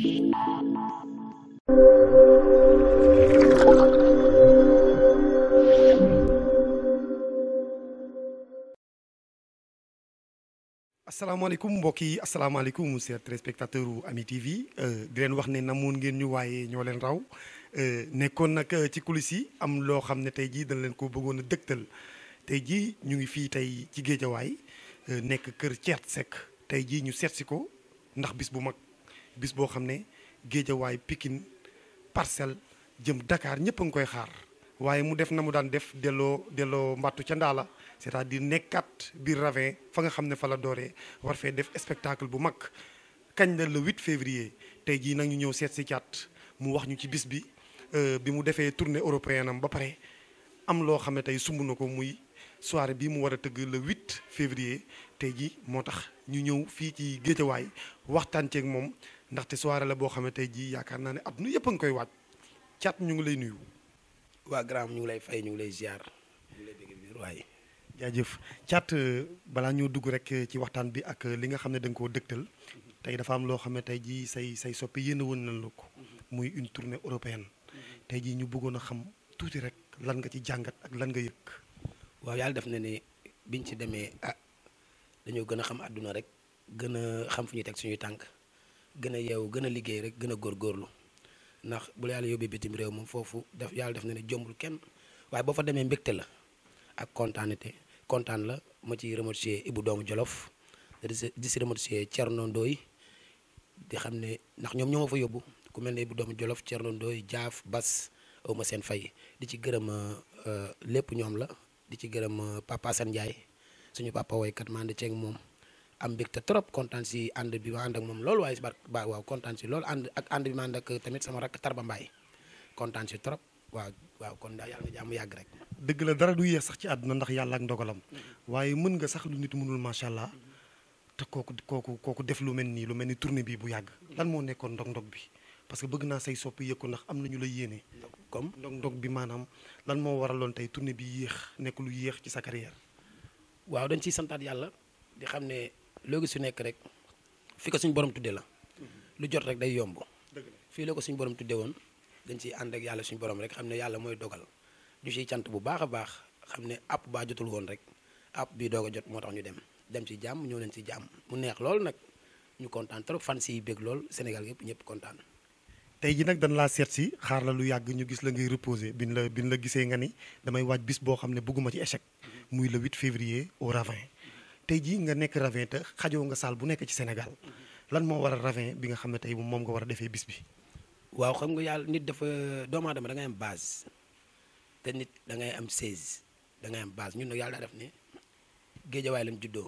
asalaamaaleykum mbokk yi asalaamaaleykum chers téléspectateurs u Ami TV di leen wax ne namoon ngeen ñu waaye ñoo leen raw nekkoon nag ci coulisses yi am loo xam ne tey jii dañ leen ko bëggoon a dëgtal tey jii ñu ngi fii tey ci géejawaay nekk kër Thiat Seck tey jii ñu seet si ko ndax bis bu mag bis boo xam ne géejawaay Pikine Parcelles jëm Dakar ñëpp a ngi koy xaar waaye mu def na mu daan def delloo delloo mbattu ca ndaala c'est-à-dire nekkat biir ravin fa nga xam ne fa la dooree war fee def spectacle bu mag kañ la le 8 février tey jii nag ñu ñëw seet si Thiat mu wax ñu ci bis bi bi mu defee tournée européenne am ba pare am loo xam ne tey sumb na ko muy soirée bi mu war a tëgg le 8 février tey jii moo tax ñu ñëw fii ci géejawaay waxtaan ceeg moom ndaxte soirée la boo xam ne tey jii yaakaar naa ne adduna yëpp a ngi koy waaj Thiat ñu ngi lay nuyu. waa grand ñu ngi lay fay ñu ngi lay ziar ñu ngi lay dégg biir waaye. jaajëf Thiat balaa ñoo dugg rek ci waxtaan bi ak li nga xam ne da nga koo dëgtal tey dafa am loo xam ne tey jii say say soppi yéen a woon nañ la ko muy une tournée européenne tey jii ñu bëggoon a xam tuuti rek lan nga ci jàngat ak lan nga yëg. waaw yàlla def na ne biñ ci demee ah dañoo gën a xam àdduna rek gën a xam fu ñuy teg suñuy tànk gën a yeewu gën a liggéey rek gën a góorgóorlu ndax bu la yàlla yóbbee bitim réew moom foofu def yàlla def na ne jombul kenn waaye boo fa demee mbégte la ak kontaanite kontaan la ma ci remercier Ibou doomu Jolof di si remercier Thierno Ndoye di xam ne ndax ñoom ñoo ma fa yóbbu ku mel ne Ibou doomu Jolof Thierno Ndoye Jaaf Bas aw ma seen fay di ci gërëm lépp ñoom la di ci gërëm papa Assane Ndiaye suñu papa woykat ma ànd ceeg moom am mbégte trop kontaan si ànd bi ma ànd ak moom loolu waaye si bar ba waaw kontaan si loolu ànd ak ànd bi ma ànd ak tamit sama rakk Tarba Mbaye kontaan si trop waaw waaw kon daal yàlla nga jàmm yàgg rek. dëgg la dara du yéex sax ci àdduna ndax yàlla ak ndogalam waaye mën nga sax lu nit mënul macha allah te kooku kooku kooku def lu mel nii lu mel ni tournée bi bu yàgg lan moo nekkoon ndog-ndog bi parce que bëgg naa say soppi yëg ko ndax am na ñu la yéene. comme ndog-ndog bi maanaam lan moo waraloon tey tournée bi yéex nekk lu yéex ci sa carrière. waaw dañ ciy santaat yàlla di xam ne loo gis su nekk rek fi ko suñu borom tuddee la lu jot rek day yomb fii la ko suñu borom tuddee woon dañ ciy ànd ak yàlla suñu borom rek xam ne yàlla mooy dogal ñu ciy cant bu baax a baax xam ne app baa jotul woon rek app bii doog a jot moo tax ñu dem dem ci jàmm ñëw leen ci jàmm mu neex lool nag ñu kontaan trop fan si bég lool Sénégal yëpp ñëpp kontaan. tey ji nag dañ laa seet si xaar la lu yàgg ñu gis la ngay reposer bin la bin la gisee nga ni damay waaj bis boo xam ne bëgguma ci échec muy le 8 février au Ravin tey jii nga nekk Ravin te xajoo nga saal bu nekk ci Sénégal lan moo war a Ravin bi nga xam ne tey moom nga war a defee bis bi. waaw xam nga yàlla nit dafa doomu aadama da ngay am base te nit da ngay am 16 da ngay am base ñun nag yàlla daa def ne géejawaay lañ juddoo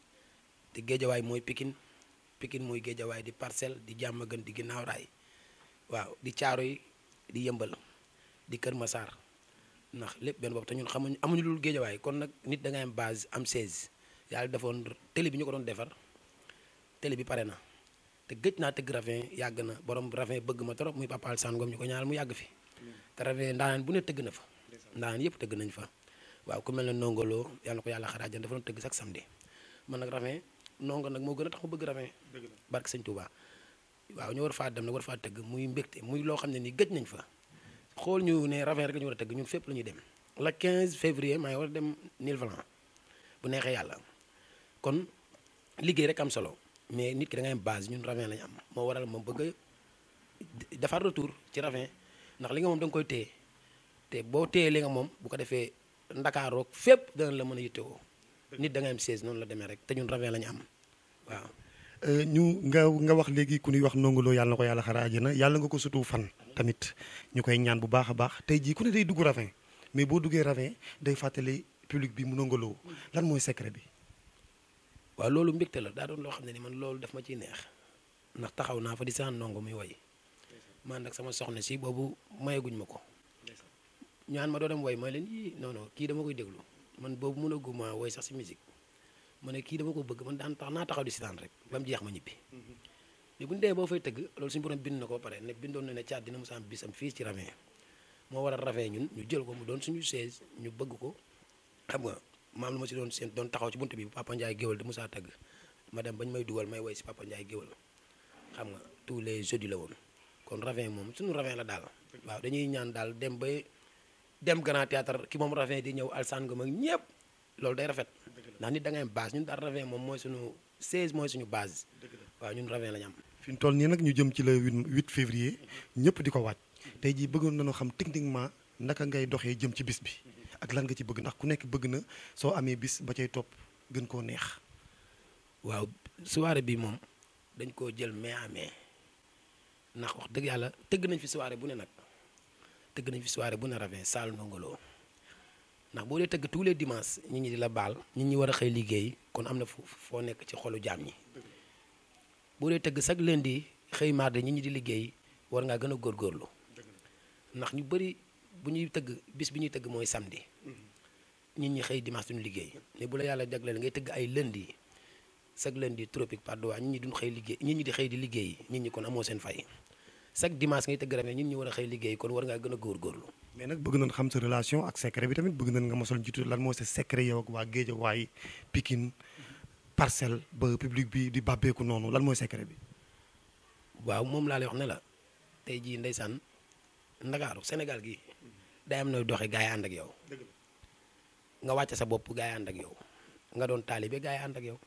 te géejawaay mooy Pikine Pikine mooy géejawaay di parcelle di jàmm gën di ginnaaw raay waaw di caaro yi di yëmbal di Kër Massar ndax lépp benn bopp te ñun xamuñ amuñu lul géejawaay kon nag nit da ngay am base am 16 yàlla defoon télé bi ñu ko doon defar télé bi pare na te gëj naa tëgg ravin yàgg na borom ravin bëgg ma trop muy papa Alsane Ngom ñu ko ñaanal mu yàgg fi te ravin ndaanaan bu ne tëgg na fa ndaanaan yëpp tëgg nañ fa waaw ku mel ne nongolo yàlla na ko yàlla xaraajan dafa doon tëgg sax samedi man nag ravin nongo nag moo gën a tax ma bëgg ravin barke sëñ Touba waaw ñu war faa dem nag war faa tëgg muy mbégte muy loo xam ne nii gëj nañ fa xool ñu ne ravin rek la ñu war a tëgg ñun fépp la ñuy dem la 15 février maa ngi war a dem Nilvalan bu neexee yàlla kon liggéey rek am solo mais nit ki da ngay am base ñun ravin lañu am moo waral moom bëgg a defar retour ci ravin ndax li nga moom da nga koy téye te boo téye li nga moom bu ko defee ndakaaroog fépp dana la mën a yittewoo nit da ngay am 16 noonu la demee rek te ñun ravin la ñu am waaw. ñu nga nga wax léegi ku ñuy wax nongolo yàlla na ko yàlla xara àjjana yàlla nga ko sutu fan tamit ñu koy ñaan bu baax a baax tey jii ku ne day dugg ravin mais boo duggee ravin day fàttali public bi mu nongolo lan mooy secret bi. waaw loolu mbégte la daa doon loo xam ne ni man loolu daf ma ciy neex ndax taxaw naa fa di saan ndongo muy woy man nag sama soxna si boobu mayaguñ ma ko ñaan ma doo dem woy mooy leen yii non non kii dama koy déglu man boobu mënaguma woy sax si musique ma ne kii dama ko bëgg man daan tax naa taxaw di sitaan rek ba mu jeex ma ñibbi mais bu ñu demee boo fay tëgg loolu suñu borom bind na ko ba pare ne bindoon na ne caat dina mos a am bisam fii ci ravin moo waral ravin ñun ñu jël ko mu doon suñu chaise ñu bëgg ko xam nga maam lu ma si doon seen doon taxaw ci bunt bi Papa Ndiaye géwal di Moussa tëgg ma dem bañ may dugal may woy si Papa Ndiaye géwal xam nga tous les jeudis la woon kon ravin moom suñu ravin la daal waaw dañuy ñaan daal dem ba dem grand théâtre ki moom ravin di ñëw alsaan nga mag ñëpp loolu day rafet ndax nit da ngay am base ñun daal ravin moom mooy suñu 16 mooy suñu base waaw ñun ravin la ñu am fi mu toll nii nag ñu jëm ci le 8 février ñëpp di ko waaj tey jii bëggoon nañoo xam techniquement naka ngay doxee jëm ci bis bi ak lan nga ci bëgg ndax ku nekk bëgg na soo amee bis ba cay topp gën koo neex. waaw soirée bi moom dañ koo jël mai à mai ndax wax dëgg yàlla tëgg nañ fi soirée bu ne nag tëgg nañ fi soirée bu ne ravin saal ndongolo ndax boo dee tëgg tous les dimanches nit ñi di la baal nit ñi war a xëy liggéey kon am na fu foo nekk ci xolu jaam ñi boo dee tëgg chaque lundi xëy mardi nit ñi di liggéey war ngaa gën a góorgóorlu ndax ñu bëri bu ñuy tëgg bis bi ñuy tëgg mooy samedi nit ñi xëy dimanche duñu liggéey mais bu la yàlla jagleel ngay tëgg ay lundi chaque lundi tropique Padoa nit ñi duñ xëy liggéey nit ñi di xëy di liggéey nit ñi kon amoo seen fay chaque dimanche ngay tëgg ravin nit ñi war a xëy liggéey kon war ngaa gën a góorgóorlu mais nag bëgg nañ xam sa relation ak secret bi tamit bëgg nañ nga mosal jiitu lan moo sa secret yow ak waa Géejawaay Pikine parcelle ba public bi di bàbbeeku noonu lan mooy secret bi. waaw moom laa lay wax ne la tey jii ndeysaan ndakaaru Sénégal gi day am nooy doxe gaa yi ànd ak yow nga wàcce sa bopp gaa yi ànd ak yow nga doon taalibe gaa yi ànd ak yow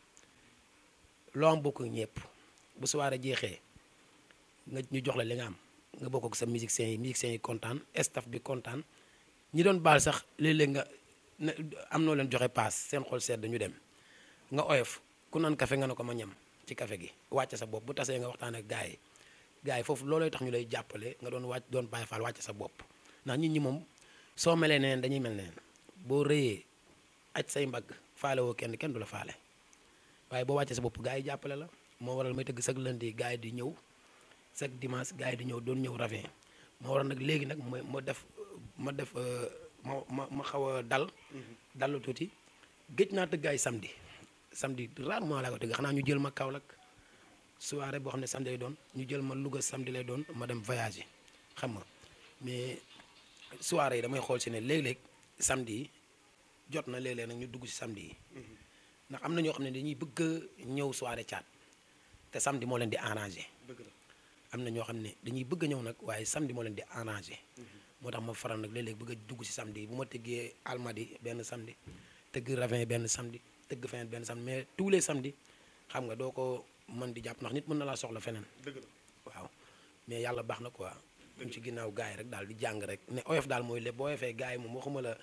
loo am bokk ñëpp bu soirée jeexee nga ñu jox la li nga am nga bokk ak sa musiciens yi musiciens yi kontaan staff bi kontaan ñi doon baal sax léeg-léeg nga ne am noo leen joxe paas seen xol sedd ñu dem nga oyof ku naan café nga ne ko ma ñam ci café gi wàcce sa bopp bu tasee nga waxtaan ak gaa yi gaa yi foofu loolooy tax ñu lay jàppale nga doon wàcc doon bàyyi faal wàcce sa bopp ndax nit ñi moom soo melee neneen dañuy mel neneen boo rëyee aj say mbagg faale woo kenn kenn du la faale waaye boo wàccee sa bopp gaa yi jàppale la moo waral may tëgg chaque lundi gaa yi di ñëw chaque dimanche gaa yi di ñëw doon ñëw ravin moo waral nag léegi nag ma ma def ma def ma ma ma xaw a dal dallu tuuti géej naa tëgg ay samedi samedi rarement laa ko tëgg xanaa ñu jël ma Kaolack soirée boo xam ne samedi lay doon ñu jël ma Louga samedi lay doon ma dem voyager xam nga mais soirée yi damay xool si ne léeg-léeg samedi yi jot na léeg-léeg nag ñu dugg si samedi yi ndax am na ñoo xam ne dañuy bëgg a ñëw soirée caat te samedi moo leen di arrangé am na ñoo xam ne dañuy bëgg a ñëw nag waaye samedi moo leen di arrangé moo tax ma faral nag léeg-léeg bëgg a dugg si samedi bu ma tëggee almadi benn samedi tëgg ravin benn samedi tëgg feneen benn samedi mais tous les samedi xam nga doo ko mën di jàpp ndax nit mën na laa soxla feneen waaw mais yàlla baax na quoi ñu ci ginnaaw gars yi rek daal di jàng rek ne oyof daal mooy lépp boo oyofee gars yi moom waxuma la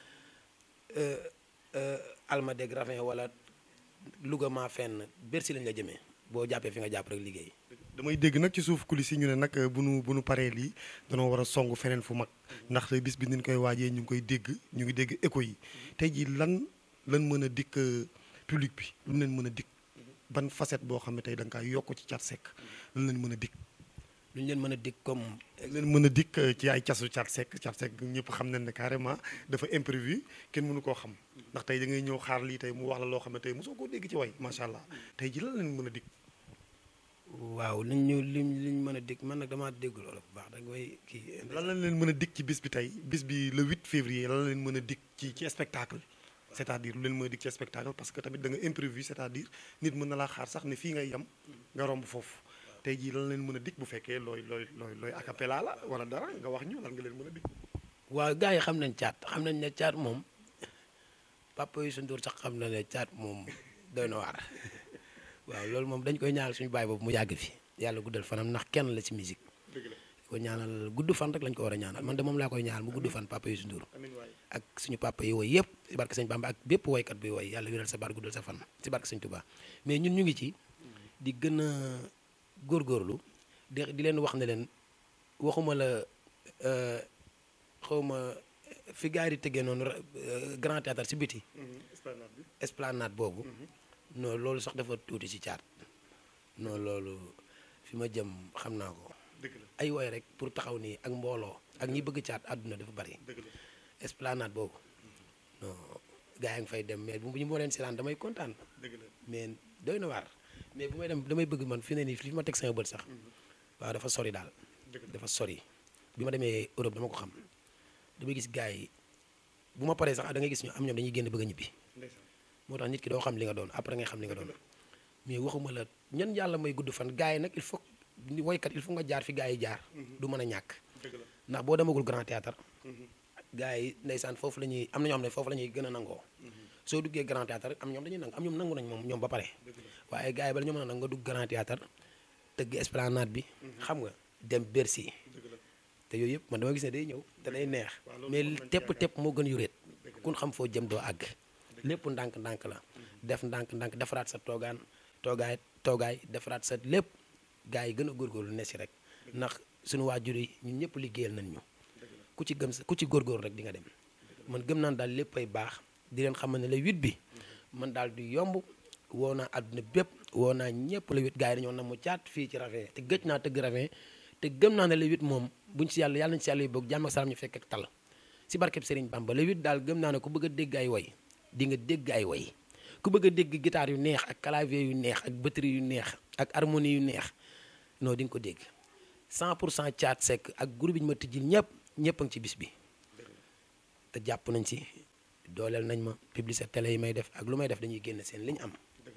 almadeg ravin wala Louga maa fenn Bercy lañ la jëmee boo jàppee fi nga jàpp rek liggéey damay dégg nag ci suuf coulisses yi ñu ne nag bu nu bu nu paree lii danoo war a song feneen fu mag ndax bis bi ni ñu koy waajee ñu ngi koy dégg ñu ngi dégg écho yi tey jii lan lan mën a dikk public bi lu leen mën a dikk ban facette boo xam ne tey da nga kaa yokk ci Thiat Seck lan leen mën a dikk lu ñu leen mën a dikk comme leen mën a dikk ci ay casu Thiat Seck Thiat Seck ñëpp xam nañ ne carrément dafa imprévu kenn mënu koo xam ndax tey da ngay ñëw xaar lii tey mu wax la loo xam ne tey mosoo koo dégg ci way macha allah tey ji lan leen mën a dikk waaw liñ ñu liñ liñ mën a dégg man nag damaa dégg loolu bu baax da ngay kii lan lañ leen mën a dikk ci bis bi tey bis bi le 8 février lan la leen mën a dikk ci ci spectacle c'est-à-dire lu leen mën a dikk ci spectacle parce que tamit da nga imprévu c'est-à-dire nit mën na laa xaar sax ne fii ngay yem nga romb foofu tey jii lan leen mën a dikk bu fekkee looy looy looy looy acapella la wala dara nga wax ñu lan nga leen mën a dikk waaw gars yi xam nañ caat xam nañ ne caat moom papa yu sundur sax xam na ne caat moom doy na waar waaw loolu moom dañ koy ñaanal suñu baay boobu mu yàgg fi yàlla guddal fanam ndax kenn la ci musique ko ñaanal gudd fan rek lañ ko war a ñaanal man de moom laa koy ñaanal mu gudd fan papa yu sundur ak suñu papa yi woy yëpp si barke sëñ Bamba ak bépp woykat bi woy yàlla wéral sa baat guddal sa fan si barke sëñ Touba mais ñun ñu ngi ci di gën a góorgóorlu di di leen wax ne leen waxuma la xawma fi gars yi di tëggee noonu grand théâtre si biti esplanade boobu non loolu sax dafa tuuti si caat non loolu fi ma jëm xam naa ko ay woy rek pour taxaw nii ak mbooloo ak ñi bëgg caat àdduna dafa bari esplanade boobu non gars yi nga fay dem mais bu ñu moo leen seetaan damay kontaan mais doy na waar mais bu may dem damay bëgg man fi ne nii fi ma teg sama bët sax waaw dafa sori daal dafa sori bi ma demee Europe dama ko xam damay gis gars yi bu ma paree sax da ngay gis ñu am ñoom dañuy génn bëgg a ñibbi moo tax nit ki doo xam li nga doon après ngay xam li nga doon mais waxuma la ñan yàlla may gudd fan gars yi nag il faut ni woykat il faut nga jaar fi gars yi jaar du mën a ñàkk ndax boo demagul grand théâtre gars yi ndeysaan foofu la ñuy am na ñoo xam ne foofu la ñuy gën a nangoo soo duggee grand théâtre am ñoom dañuy nangu am ñoom nangu nañ moom ñoom ba pare waaye gars yi bala ñoo mën a nangu nga dugg grand théâtre tëgg esplanade bi xam nga dem Bercy te yooyu yëpp man dama gis ne day ñëw te day neex mais tepp tepp moo gën yuréet kun xam foo jëm doo àgg lépp ndànk-ndànk la def ndànk-ndànk defaraat sa toogaan toogaay toogaay defaraat sa lépp gars yi gën a góorgóorlu ne si rek ndax suñu waajur yi ñun ñëpp liggéeyal nañ ñu ku ci gëm sa ku ci góorgóorlu rek di nga dem man gëm naan daal lépp ay baax di leen xamal ne la huit bi man daal du yomb woo naa àdduna bépp woo naa ñëpp la huit gars yi dañoo na mu caat fii ci ravin te gëj naa tëgg ravin te gëm naa ne la huit moom buñ si yàlla yàlla nañ si yàlla yi boog jàmm ak salaam ñu fekk ak tal si barkeb Serigne Bamba la huit daal gëm naa ne ku bëgg a dégg ay woy di nga dégg ay woy ku bëgg a dégg guitare yu neex ak clavier yu neex ak batterie yu neex ak harmonie yu neex non di nga ko dégg 100 pour cent caat sekk ak groupe bi ñu ma tijjil ñëpp ñëpp a ngi ci bis bi te jàpp nañ si dooleel nañ ma publicité télé yi may def ak lu may def dañuy génn seen li ñu am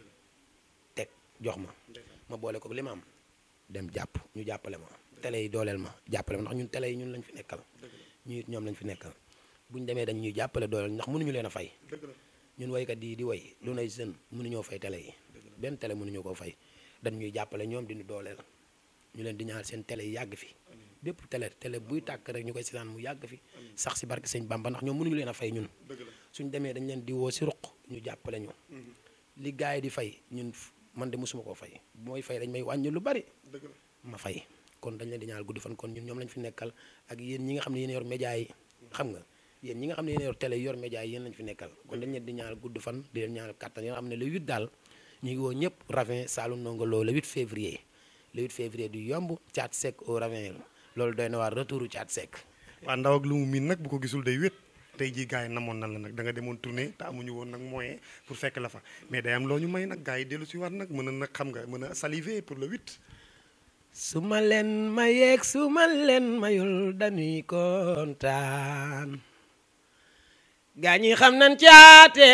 teg jox ma ma boole ko li ma am dem jàpp ñu jàppale ma télé yi dooleel ma jàppale ma ndax ñun télé yi ñun lañ fi nekkal ñu it ñoom lañ fi nekkal bu ñu demee dañ ñuy jàppale dooleel ndax mënuñu leen a fay ñun waykat yi di way lu nay jeune mënuñoo fay télé yi benn télé mënuñu koo fay dañ ñuy jàppale ñoom di ñu dooleel ñu leen di ñaar seen télé yi yàgg fi bépp télé télé buy tàkk rek ñu koy seetaan mu yàgg fi sax si barke sëñ Bamba ndax ñoom mënuñu leen a fay ñun suñ demee dañ leen di woo si ruq ñu jàppale ñu li gars yi di fay ñun man de mosuma koo fay bu may fay dañ may wàññi lu bari ma fay kon dañ leen di ñaar guddi fan kon ñun ñoom lañ fi nekkal ak yéen ñi nga xam ne yéen yor média yi xam nga yéen ñi nga xam ne yéen yor télé yor média yi yéen lañ fi nekkal kon dañ leen di ñaar gudd fan di leen ñaar kàttan yi nga xam ne le 8 daal ñu ngi woo ñëpp ravin Saloum Ndongo Lo le 8 février le 8 février du yomb caat sec au ravin loolu doy na waar retouru caat sec waa ndaw ak lu mu miin nag bu ko gisul day wét tey jii gars yi namoon na la nag da nga demoon tournée te amuñu woon nag moyen pour fekk la fa mais day am loo ñu may nag gars yi dellu si war nag mën a nag xam nga mën a saliver pour le 8 su ma leen mayeeg su ma leen mayul dañuy kontaan gaa ñi xam nan caate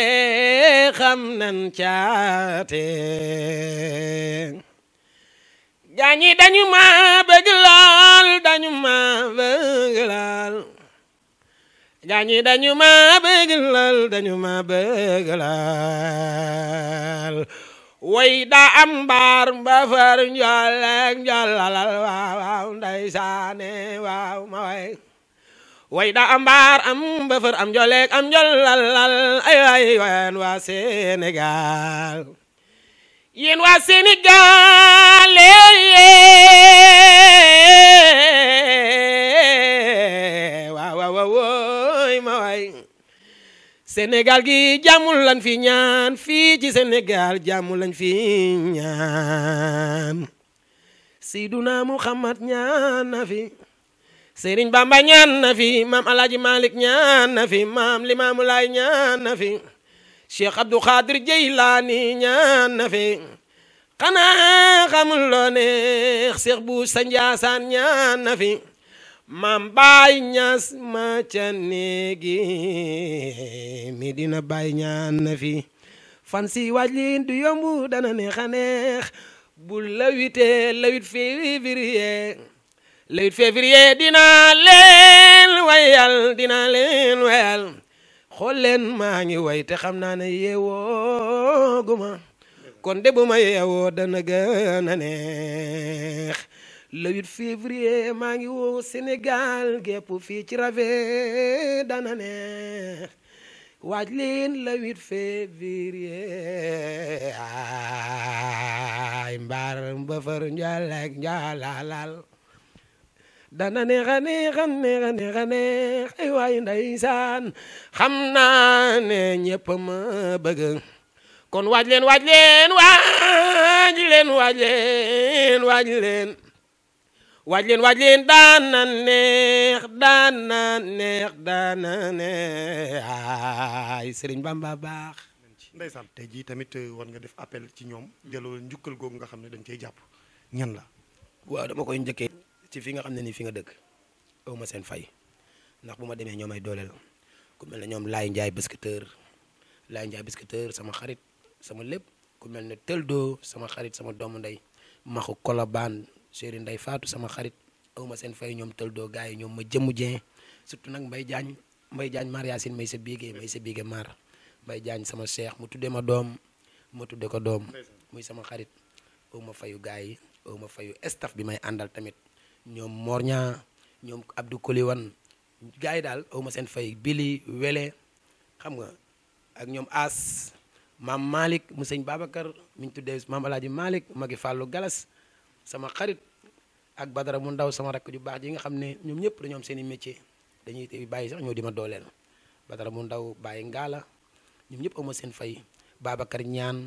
xam nan caate gaa ñi dañu ma bëgg lool dañu ma bëgg lool gaa ñi dañu ma bëgg lool dañu ma bëgg lool way da am mbaar mba far njool ak njoolalal waaw waaw ndeysaane waaw ma way way da am mbaar am mba far am njool ak am njoolalal ay way wayan waa Sénégal yéen waa Sénégal waaw waaw waaw ma way Sénégal gi jàmmul lañ fi ñaan fii ci Sénégal jàmmul lañ fi ñaan Seyduna Muhammad ñaan na fi Serigne Bamba ñaan na fi maam Alaaji Malik ñaan na fi maam Limaamu Laay ñaan na fi Cheikh Abdou Khadir Jeylaani ñaan na fi xanaa xamul loo neex Cheikh bu sa Njaasaan ñaan na fi maam baay ñas ma ca néegi Medina baay ñaan na fi fan si waaj liin du yomb dana neex a neex bu la witee la wit février la wit février dinaa leen wayal dinaa leen wayal xool leen maa ngi way te xam naa ne yeewoo guma kon de bu ma yeewoo dana gën a neex le 8 février maa ngi woo Sénégal gépp fii ci rave dana neex waaj leen le 8 février ay mbaar mbëfër njaalek njaalalal dana neex a neex a neex a neex a neex ay waay ndeysaan xam naa ne ñëpp ma bëgg kon waaj leen waaj leen waaj leen waaj leen waaj leen waaj leen waaj leen daana neex daana neex daana neex ay Sëriñ Bamba baax ndeysaan tey jii tamit war nga def appel ci ñoom delloo njukkal googu nga xam ne dañ cey jàpp ñan la waaw dama koy njëkkee ci fi nga xam ne nii fi nga dëkk aw ma seen fay ndax bu ma demee ñoo may dooleel ku mel ne ñoom Laay Njaay biskitteur Laay Njaay biskitteur sama xarit sama lépp ku mel ne Teldo sama xarit sama doomu ndey maxu Kolobaan chéri Ndey Faatu sama xarit awma seen fay ñoom tël doo gars yi ñoom ma jëmmu jeen surtout nag Mbay Jaañ Mbay Jaañ Mar Yaasin may sa biige may sa biige Mar Mbay Jaañ sama cheikh mu tuddee ma doom ma tudde ko doom muy sama xarit awma fayu gars yi awma fayu staff bi may àndal tamit ñoom Morña ñoom Abdou Koliwan gars yi daal awma seen fay Bili Wele xam nga ak ñoom As maam Malick mu sëñ Babacar mi ñu tuddee maam Alaaji Malick magi Fàllu Galas sama xarit ak Badara mu ndaw sama rakk ju baax ji nga xam ne ñoom ñëpp dañoo am seen i métier dañuy bàyyi sax ñoo di ma dooleel Badara mu ndaw bàyyi ngaala ñoom ñëpp awma seen fay Babacar ñaan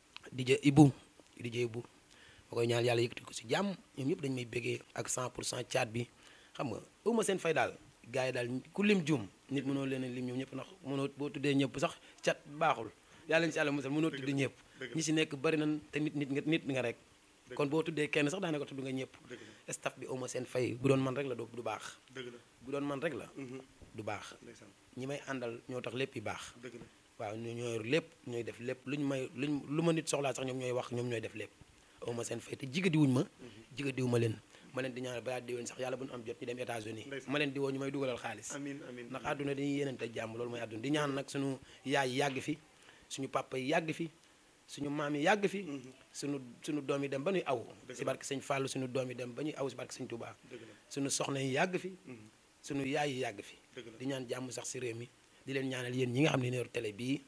DJ Ibu DJ Ibu ma koy ñaan yàlla yëkkati ko si jàmm ñoom ñëpp dañu may bëggee ak 100 pour cent caat bi xam nga awma seen fay daal gars yi daal ku lim jum nit mënoo leen a lim ñoom ñëpp ndax mënoo boo tuddee ñëpp sax cat baaxul yàlla si yàlla musal mënoo tudd ñëpp ñi si nekk bari nañ te nit nit nga nit nga rek kon boo tuddee kenn sax daanaka tudd nga ñëpp staff bi awma seen fay bu doon man rek la du du baax bu doon man rek la du baax ñi may àndal ñoo tax lépp yi baax waaw ñoo ñoo yor lépp ñooy def lépp luñ may luñ lu ma nit soxlaa sax ñoom ñooy wax ñoom ñooy def lépp awma seen fay te jigadiwuñ ma jigadiwu ma leen ma leen di ñaanal balaa déwén sax yàlla bu ñu am jot ñu dem États-Unis ma leen di woo ñu may dugalal xaalis ndax àdduna dañuy yeneen te jàmm loolu mooy àdduna di ñaan nag suñu yaay yi yàgg fi suñu papa yi yàgg fi suñu maam yi yàgg fi suñu suñu doom yi dem ba ñuy aw si barke sëñ Fallou suñu doom yi dem ba ñuy aw si barke sëñ Touba suñu soxna yi yàgg fi suñu yaay yi yàgg fi di ñaan jàmm sax si réew mi di leen ñaanal yéen ñi nga xam ne ne yor télé bii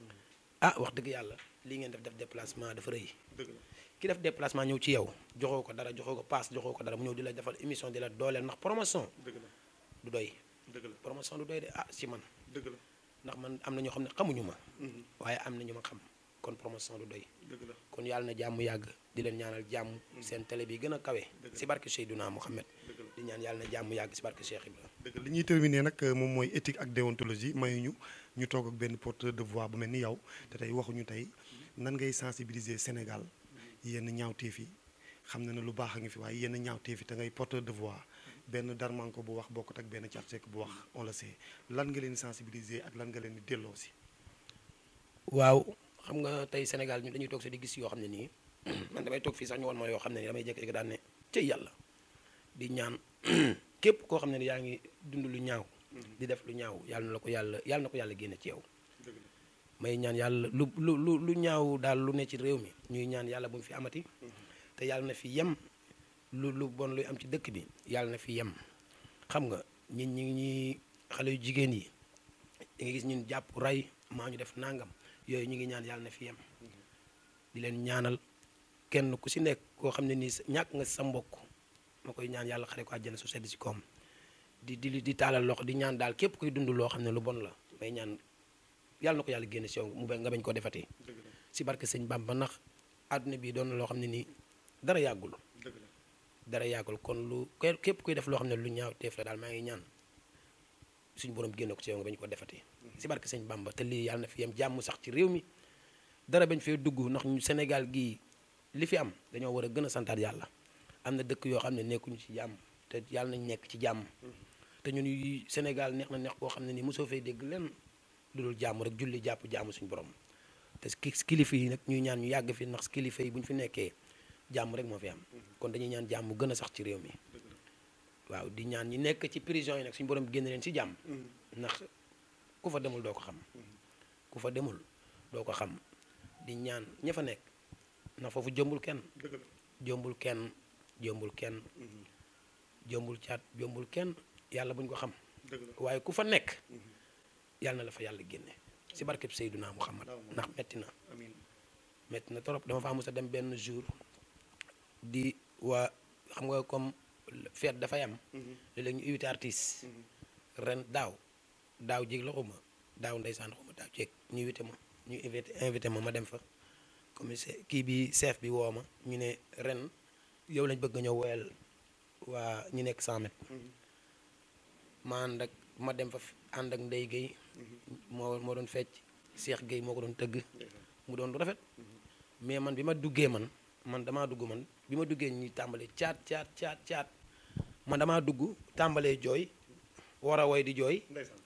ah wax dëgg yàlla lii ngeen def def déplacement dafa rëy ki def déplacement ñëw ci yow joxoo ko dara joxoo ko paas joxoo ko dara mu ñëw di la defal émission di la dooleel ndax promotion du doy promotion du doy de ah si man ndax man am na ñoo xam ne xamuñu ma waaye am na ñu ma xam kon promotion du doy kon yàlla na jàmm yàgg di leen ñaanal jàmm seen télé bi gën a kawe si barke Seydouna Mohamed di ñaan yàlla na jàmm yàgg si barke Cheikh Ibrahima dëgg li ñuy terminer nag moom mooy éthique ak déontologie mayuñu ñu toog ak benn porteur de voix bu mel ni yow te tey waxuñu tey nan ngay sensibiliser Sénégal yenn ñaawteef yi xam na ne lu baax a ngi fi waaye yenn ñaawteef yi te ngay porteur de voix benn darmanko bu wax bokkut ak benn Thiat Seck bu wax on le sait lan nga leen di sensibiliser ak lan nga leen di delloo si. waaw xam nga tey Sénégal ñu dañuy toog si di gis yoo xam ne nii man damay toog fii sax ñu woon ma yoo xam ne nii damay jékki-jékki daan ne cëy yàlla di ñaan képp koo xam ne yaa ngi dund lu ñaaw. di def lu ñaaw yàlla na la ko yàlla yàlla na ko yàlla génne ci yow. may ñaan yàlla lu lu lu lu ñaaw daal lu ne ci réew mi ñuy ñaan yàlla bu mu fi amati te yàlla na fi yem lu lu bon luy am ci dëkk bi yàlla na fi yem xam nga ñit ñi ñi xale yu jigéen yi da nga gis ñun jàpp rey maa ñu def nangam yooyu ñu ngi ñaan yàlla na fi yem di leen ñaanal kenn ku si nekk koo xam ne nii ñàkk nga sa mbokk ma koy ñaan yàlla xare ko àjjana su sedd si koom di di di taalal loxo di ñaan daal képp kuy dund loo xam ne lu bon la may ñaan yàlla na ko yàlla génne si yow mu nga bañ koo defatee si barke sëñ Bamba ndax àdduna bi doon na loo xam ne nii dara yàggul dara yàggul kon lu képp kuy def loo xam ne lu ñaaw teef la daal maa ngi ñaan suñu borom génne ko si yow nga bañ koo defatee si barke sëñ Bamba te lii yàlla na fi yem jàmm sax ci réew mi dara bañ fee dugg ndax ñu Sénégal gii li fi am dañoo war a gën a santaat yàlla am na dëkk yoo xam ne nekkuñu ci jàmm te yàlla nañ nekk ci jàmm te ñun Sénégal neex na neex koo xam ne nii mosoo fay dégg lenn lu dul jàmm rek julli jàpp jàmm suñu borom te kilifa yi nag ñuy ñaan ñu yàgg fi ndax kilifa yi bu ñu fi nekkee jàmm rek moo fi am kon dañuy ñaan jàmm gën a sax ci réew mi waaw di ñaan ñi nekk ci prison yi nag suñu borom génn leen ci jàmm ndax ku fa demul doo ko xam ku fa demul doo ko xam di ñaan ña fa nekk ndax foofu jombul kenn jombul kenn jombul kenn jombul caat jombul kenn yàlla buñ ko xam waaye ku fa nekk yàlla na la fa yàlla génne si barkeb Seyduna Muhammad ndax metti na metti na trop dama fa mos a dem benn jour di waa xam nga comme fête dafay am léeg-léeg ñu invité artiste ren daaw daaw jéeg la xuma daaw ndeysaan xuma daaw jéeg ñu invité ma ñu invité invité ma ma dem fa commissaire kii bi chef bi woo ma ñu ne ren yow lañ bëgg nga ñëw woyal waa ñu nekk 100 mètres ma ànd ak ma dem fa ànd ak Ndeye Guèye moo moo doon fecc Cheikh Guèye moo ko doon tëgg mu doon rafet mais man bi ma duggee man man damaa dugg man bi ma duggee ñi tàmbalee caat caat caat caat man damaa dugg tàmbalee jooy war a woy di jooy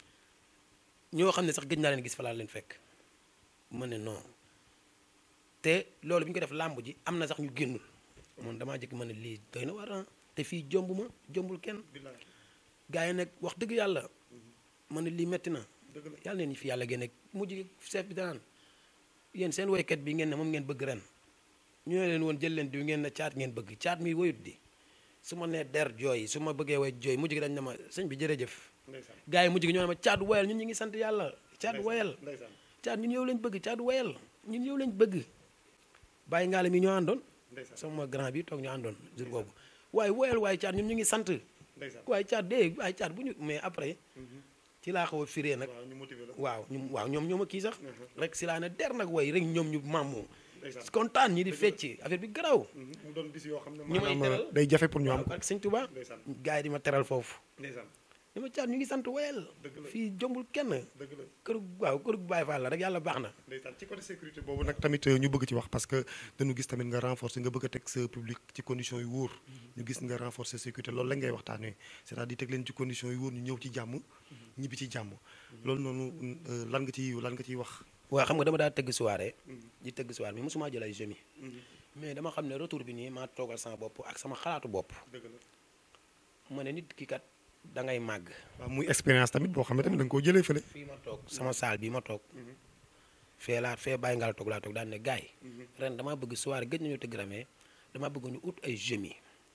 ñoo xam ne sax gëj naa leen gis fa laa leen fekk ma ne non te loolu bi ñu ko def làmb ji am na sax ñu génnul man damaa jëkk ma ne lii doy na war te fii jomb ma jombul kenn gars yi nag wax dëgg yàlla ma ne lii metti na yàlla neen fi yàlla génne mujj gi chef bi danaan yéen seen woykat bi ngeen ne moom ngeen bëgg ren ñu ne leen woon jël leen diw ngeen ne caat ngeen bëgg caat mi woyut di su ma nee der jooy su ma bëggee woy jooy mujj gi dañ ne ma sëñ bi jërëjëf gars yi mujj gi ñoo ne ma caat woyal ñun ñu ngi sant yàlla caat woyal caat ñun yow lañ bëgg caat woyal ñun yow lañ bëgg bàyyi ngaale mi ñoo àndoon sama grand bi toog ñu àndoon jour boobu waaye woyal waaye caat ñun ñu ngi sant waaye caat dee waaye caat bu ñu mais après ci laa xaw a firee nag waaw ñu waaw ñoom ñoom a kii sax rek si laa ne der nag way rek ñoom ñu màmmu kontaan ñi di fecc affaire bi garaw mu doon bis yoo xam ne ñu may teral day jafe pour ñu am ak sëñ Tuba gars yi di ma teral foofu ni ma caat ñu ngi sant woyal fii jombul kenn dëgg la kër waaw kër Baye Fall la rek yàlla baax na ndeysaan ci côté sécurité boobu nag tamit ñu bëgg ci wax parce que dañu gis tamit nga renforcer nga bëgg a teg sa public ci conditions yu wóor ñu gis nga renforcer sécurité loolu la ngay waxtaanee c'est-à-dire teg leen ci conditions yu wóor ñu ñëw ci jàmm ñibbi ci jàmm loolu noonu lan nga ci lan nga ciy wax waaw xam nga dama daa tëgg soirée di tëgg soirée mais mosuma jël ay jeunes mais dama xam ne retour bi nii maa toogal sama bopp ak sama xalaatu bopp dëgg la ma ne nit ki kat da ngay màgg waaw muy expérience tamit boo xam ne tamit da nga koo jëlee fële fii ma toog sama saal bii ma toog fee laa fee bàyyi ngaa toog laa toog daan ne gaay ren damaa bëgg soirée gëj nañu tëgg ramee damaa bëgg ñu ut ay jeunes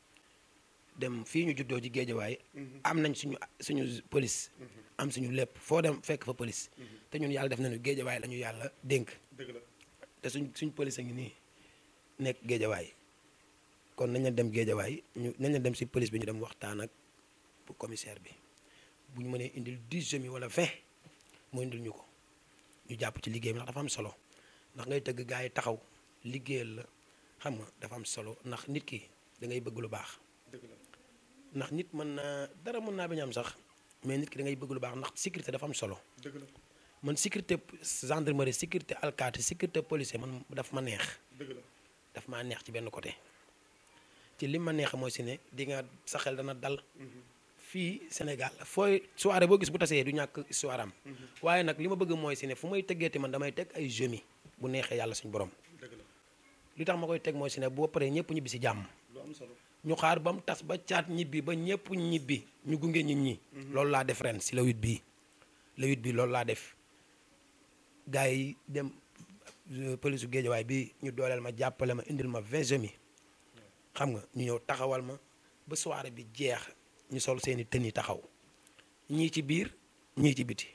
dem fii ñu juddoo ci géejawaay am nañ suñu suñu police am suñu lépp foo dem fekk fa police te ñun yàlla def nañu géejawaay la ñu yàlla dénk dëgg la te suñ suñ police a ngi nii nekk géejawaay kon nañ leen dem géejawaay ñu nañ leen dem si police bi ñu dem waxtaan ak commissaire bi bu ñu mënee indil 10 jeunes wala 20 mu indil ñu ko ñu jàpp ci liggéey bi ndax dafa am solo ndax ngay tëgg gars yi taxaw liggéeyal la xam nga dafa am solo ndax nit ki da ngay bëgg lu baax dëgg la ndax nit mën naa dara mën naa bañ am sax mais nit ki da ngay bëgg lu baax ndax sécurité dafa am solo dëgg la man sécurité gendarmerie sécurité alkaati sécurité policier man daf ma neex dëgg la daf maa neex ci benn côté ci li ma neex mooy si ne di nga sa xel dana dal fii Sénégal fooy soirée boo gis bu tasee du ñàkk histoire am waaye nag li ma bëgg mooy si ne fu may tëggeeti man damay teg ay jeunes bu neexee yàlla suñu borom dëgg la li tax ma koy teg mooy si ne boo paree ñëpp ñibbi si jàmm lu am solo ñu xaar ba mu tas ba caat ñibbi ba ñëpp ñibbi ñu gunge nit ñi loolu laa def ren si le huit bii le huit bii loolu laa def gars yi dem polisu géejawaay bi ñu dooleel ma jàppale ma indil ma vingt jeunes xam nga ñu ñëw taxawal ma ba soirée bi jeex ñu sol seeni tën yi taxaw ñii ci biir ñii ci biti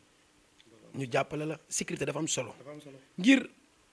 ñu jàppale la sécurité dafa am solo dafa am solo ngir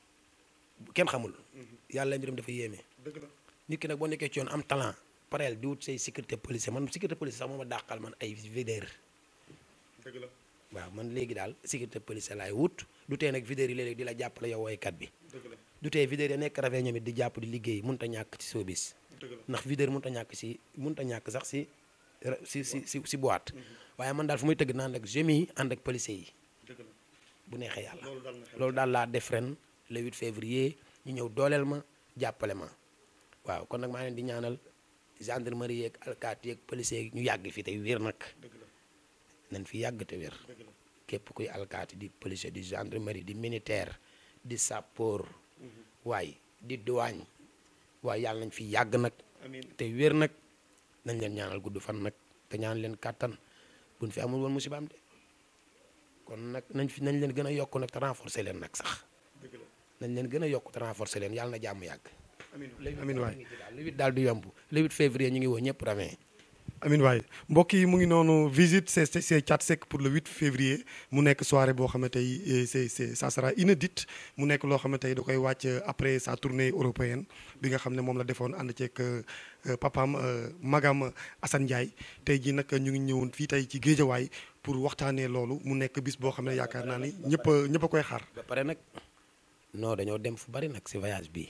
kenn xamul yàlla mbiram dafa yéeme dëgg la nit ki nag boo nekkee ci yoon am talent pareel di wut say sécurité policier man sécurité policier sax moo ma dàqal man ay videur dëgg la waaw man léegi daal sécurité policier laay wut du tee nag videur yi léeg-léeg di la jàppale yow woykat bi dëgg la du tee videur yi nekk rafet ñoom it di jàpp di liggéey mënut a ñàkk ci showbiz dëgg la ndax videur mënut a ñàkk si mënut a ñàkk sax si si si si si boîte waaye man daal fu muy tëgg naan ak jeunes yi ànd ak policiers yi dëgg la bu neexee yàlla loolu daal na xel loolu daal laa def ren le 8 février ñu ñëw dooleel ma jàppale ma waaw kon nag maa leen di ñaanal gendarmerie yeeg alkaati yeeg policier yeeg ñu yàgg fi tey wér nag dëgg la nañ fi yàgg te wér dëgg la képp kuy alkaati di policier di gendarmerie di militaire di sapeur waaye di douane waaye yàlla nañ fi yàgg nag amiin te wér nag nañ leen ñaanal gudd fan nag te ñaan leen kàttan buñ fi amul woon musibaam de kon nag nañ fi nañ leen gën a yokk nag te renforcer leen nag sax dëgg la nañ leen gën a yokk te renforcer leen yàlla na jàmm yàgg. amiin amiin waay le huit daal du yomb le huit février ñu ngi woo ñëpp ravin amin waay mbokk yi mu ngi noonu visite c'est c'est Thiat Seck pour le 8 février mu nekk soirée boo xam ne tey c'est c'est ça sera inédite mu nekk loo xam ne tey da koy wàcc après sa tournée européenne bi nga xam ne moom la defoon ànd ceeg papaam magam Assane Ndiaye tey jii nag ñu ngi ñëwoon fii tey ci géejawaay pour waxtaanee loolu mu nekk bis boo xam ne yaakaar naa ni ñëpp a ñëpp a koy xaar. ba pare nag non dañoo dem fu bari nag si voyage bi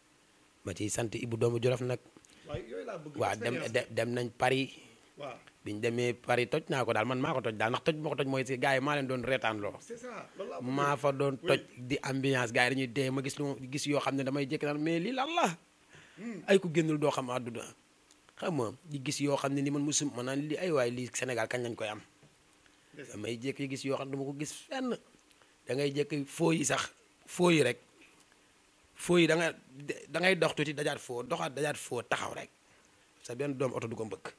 ma ciy sant Ibou doomu Jolof nag waaw dem dem nañ Paris waaw biñ demee Paris toj naa ko daal man maa ko toj daal ndax toj moo ko toj mooy si gars yi maa leen doon reetaan loo c'est ça loolu laa maa fa doon toj di ambiance gars yi dañuy dee ma gis lu ma gis yoo xam ne damay jékki naan mais lii lan la ay ku génnul doo xam àdduna xam nga di gis yoo xam ne ni man musum ma naan li ay waay lii Sénégal kañ lañ koy am damay jékki gis yoo xam ne dama ko gis fenn da ngay jékki foo yi sax foo yi rek foo yi da nga da ngay dox tuuti dajaat foo doxaat dajaat foo taxaw rek sa benn doom oto du ko mbëkk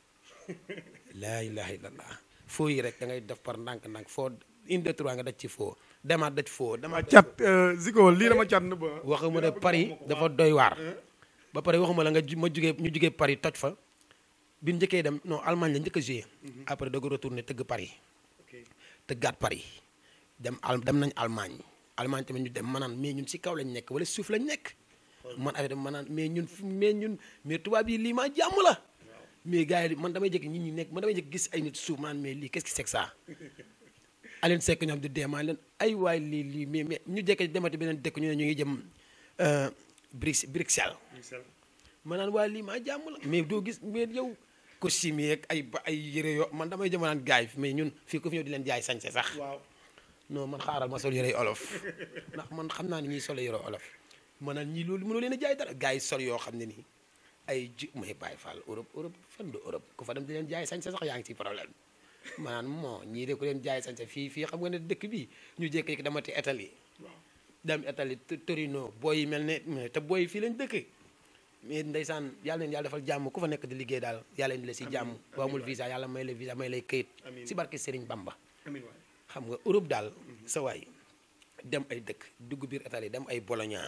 laa ilaha illallah foo yi rek da ngay def par ndànk-ndànk foo une deux trois nga daj ci foo demaat daj foo demaat cat Zico lii dama cat na ba waxuma ne Paris dafa doy waar ba pare waxuma la nga ju- ma jugee ñu jugee Paris toj fa bi ñu njëkkee dem non Allemagne la njëkk a joué après doog a retourné tëgg Paris tëggaat Paris dem al dem nañ Allemagne Allemagne tamit ñu dem manaan mais ñun si kaw lañ nekk wala suuf lañ nekk man affaire bi manaan mais ñun fu- mais ñun mais tubaab yi lii maa jàmm la mais gars yi man damay jékki nit ñi nekk man damay jékki gis ay nit suuf manaan mais lii qu'est-ce que c'est que ça Aline Seck ñoom di deemaa leen ay waay lii lii mais mais ñu jékki demati beneen dëkk ñu ne ñu ngi jëm Brix Bruxelles ma naan waaye lii maa jàmm la mais doo gis mais yow costume yeeg ay ba ay yére yoo man damay jëm naan gaay mais ñun fii ko fi ñëw di leen jaay sañse sax waaw non man xaaral ma sol yére olof ndax man xam naa ne ñiy solo yére olof ma naan ñii loolu mënoo leen a jaay dara gars yi sol yoo xam ne nii ay ji may bàyyi fall Europe Europe fan du Europe ku fa dem di leen jaay sañse sax yaa ngi ci problème ma naan moo ñii de ku leen jaay sañse fii fii xam nga ne dëkk bi ñu jékki-jékki dama ti Italie dem Italie T- Torino booy yi mel ne mais te booy yi fii lañ dëkk mais ndeysaan yàlla leen yàlla defal jàmm ku fa nekk di liggéey daal yàlla indi la si jàmm boo amul visa yàlla may la visa may lay këyit Amiin. si barke Serigne Bamba amiin waay xam nga Europe daal sa waay dem ay dëkk dugg biir Italie dem ay Bologna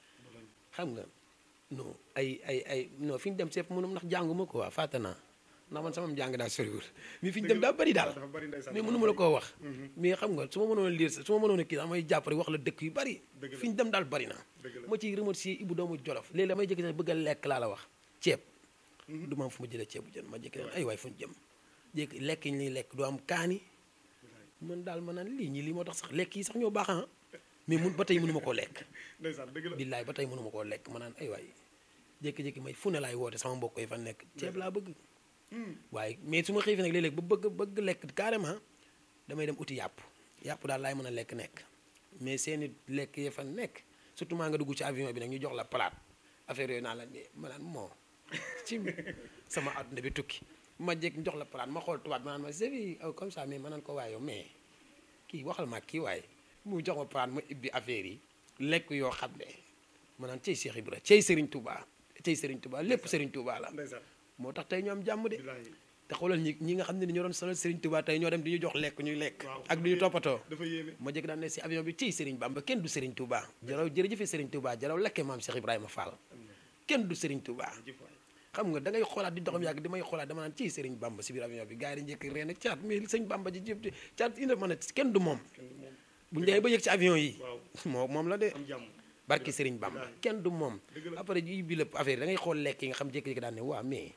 xam nga non ay ay ay non fi ñu dem seef mënum ndax jànguma ko waa fàtte naa ndax man sama jàng daa soriwul mais fi ñu dem daa bëri daal dafa bari ndeysaan mais mënuma la koo wax mais xam nga su ma mënoon a lire sa su ma mënoon a kii sax may jàpp rek wax la dëkk yu bëri Dëgg la. fi ñu dem daal bëri na Dëgg la. ma ciy remercier Ibou doomu Jolof léegi damay jékki sax bëgg a lekk laa la wax ceeb du ma am fu ma jëlee ceebu jën ma jékki ay waay fu ñu jëm jékki lekk yi ñuy lekk du am kaani man daal ma naan lii ñii lii moo tax sax lekk yi sax ñoo baax ah mais mun ba tey mënuma koo lekk ndeysaan dëgg la billaay ba tey mënuma koo lekk ma naan ay waay jékki-jékki may fu ne laay woote sama mbokk yi fa nekk ceeb laa bëgg waaye mais su ma xiifee nag léeg-léeg ba bëgg bëgg lekk carrément damay dem uti yàpp yàpp daal laay mën a lekk nekk mais seeni lekk ya fa nekk surtout maa nga dugg ci avion bi nag ñu jox la palaat affaire yooyu naa la ne ma naan moo ci sama àdduna bi tukki ma jékk ñu jox la palaat ma xool tubaab ma naan ma c'est comme ça mais ma naan ko waaye yow mais kii waxal ma kii waaye mu jox ma palaat ma ibbi affaire yi lekk yoo xam ne ma naan cey Cheikh Ibra cey Serigne Touba cey Serigne Touba lépp Serigne Touba la ndeysaan moo tax tey ñoo am jàmm de billaahi te xoolal ñi ñi nga xam ne ni ñoo doon solal Serigne Touba tey ñoo dem di ñu jox lekk ñuy lekk Waaw. ak du ñu toppatoo dafa yéeme ma jëkk daan ne si avion bi ciy Serigne Bamba kenn du Serigne Touba jaraw jërëjëfe Serigne Touba jaraw lekke maam Cheikh Ibrahima Fall kenn du Serigne Touba jëf waay xam nga da ngay xoolaat di doxam yàgg di may xoolaat dama naan ciy Serigne Bamba si biir avion bi gars yi dañu njëkk reen caat mais sëñ Bamba ji jëf caat indi ma ne kenn du moom kenn du moom bu ñu demee ba yëg ci avion yi waaw moo moom la de am jàmm barki Serigne Bamba Wallaahi. kenn du moom Dëgg la. après ji bi lépp affaire yi da ngay xool lekk yi nga xam jékki-jékki daan ne waa mais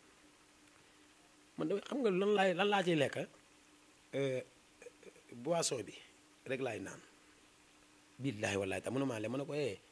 man damay xam nga lan laay lan laa ciy lekk euh, boisson bi rek laay naan billaahi wallaahi ta mënuma le mën na ko eh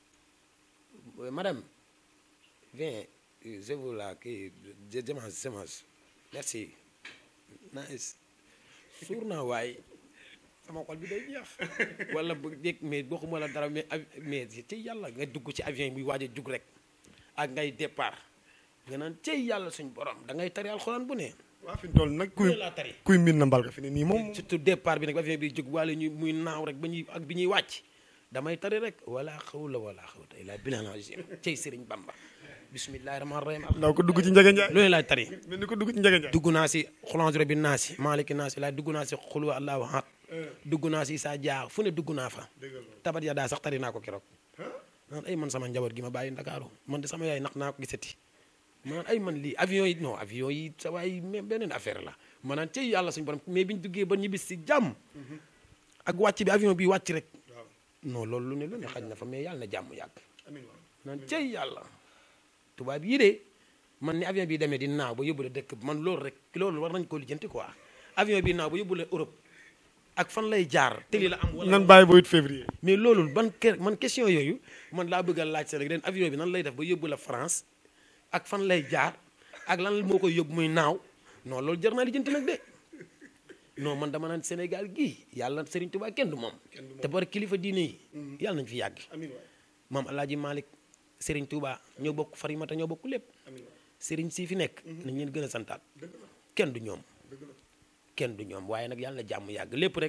madame viens je vous la kii je je mange je mange merci nice suur naa waaye sama xol bi day jeex wala bu dégg mais waxuma la dara mais av- mais ci yàlla nga dugg ci avion bi waaj a jug rek ak ngay départ nga naan cey yàlla suñ borom da ngay tari alxuraan bu ne waa fi mu toll nag kuy loolu laa tari kuy mbir na mbal nga fi ne nii moom surtout départ bi nag avion bi jóg wala ñu muy naaw rek ba ñuy ak bi ñuy wàcc damay tari rek wala xawla wala xawta illa billah azim cey sëriñ bamba bismillahi rahmaani rahim ndaw ko dugg ci njege njaay loolu laay tari mel ni ko dugg ci njege njaay dugg naa si xulanjure bi naa si maaliki naa si laay dugg naa si xulwa allahu ahad dugg naa si saa jaax fu ne dugg naa fa dëgg la tabat ya daa sax tari naa ko keroog naan ay man sama njaboot gi ma bàyyi ndakaaru man de sama yaay nax naa ko gisati man ay man lii avion yi non avion yi sa waay mais beneen affaire la ma naan cey yàlla suñu borom mais bi ñu duggee ba ñibbis si jàmm ak wàcc bi avion bi wàcc rek waaw non loolu lu ne lu ne xaj na fa mais yàlla na jàmm yàgg amiin waay naan cey yàlla tubaab yii de man ni avion bi demee di naaw ba yóbbu la dëkk man loolu rek loolu war nañ ko lijjanti quoi avion bi naaw ba yóbbu la Europe ak fan lay jaar tëli la am wala nan bàyyi ba 8 février mais loolu ban ke- man question yooyu man laa bëgg a laaj sa rek ren avion bi nan lay def ba yóbbu la France ak fan lay jaar ak lan moo koy yóbbu muy naaw non loolu jar naa lijjanti nag de non man dama naan Sénégal gii yàlla Serigne Touba kenn du moom te bari kilifa diine yi yàlla nañ fi yàgg amiin waay maam Alaaji Malick Serigne Touba ñoo bokk Farimata ñoo bokk lépp amiin waay Serigne sii fi nekk nañ leen gën a santaat dëgg la kenn du ñoom dëgg la kenn du ñoom waaye nag yàlla na jàmm yàgg lépp rek